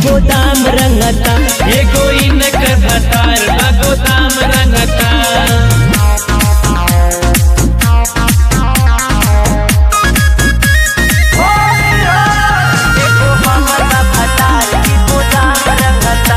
गोदाम रंगता एगो इनकर भतार बा गोदाम रंगता एगो हमर बा भतार की गोदाम रंगता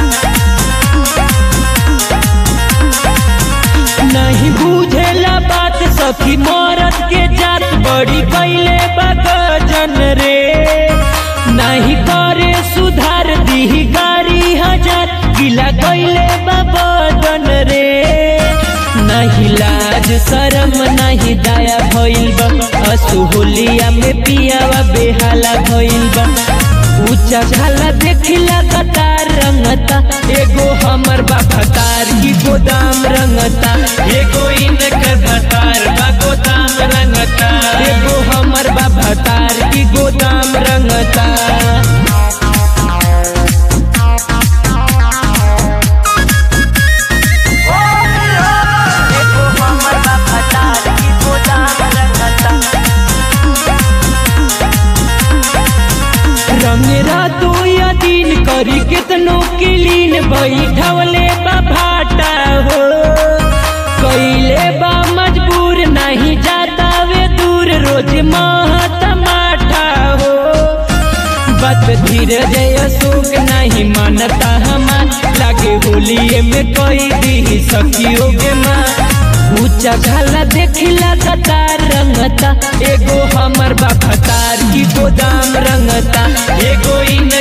नहीं बुझेला बात सखी मरद के जात बड़ी कैले बगजन रे नहीं करे सुधार दी गाड़ी हजार गिला कैले बदन रे नहीं लाज शरम नहीं दया भइल बा असुहुलिया में पियावा बेहाला भइल बा ऊंचा झाला देखिला कतार रंगता एगो हमर बा भतार की गोदाम रंगता एगो इनकर भतार बा गोदाम रंगता एगो हमर बा भतार की गोदाम रंगता एगो हमर बा भतार की गोदाम रंगता रंगे रातो या दिन करी कितनो किलीन बैठवले बा भाटा हो कैले बा मजबूर नहीं जाता वे दूर रोज महत माठा हो बात धीरे जय अशोक नहीं मानता हमार लागे होलिए में कोई दी सखियों के माँ ऊंचा झाला देखिला कतार रंगता एगो हमर बा भतार की गोदाम रंगता एगो इन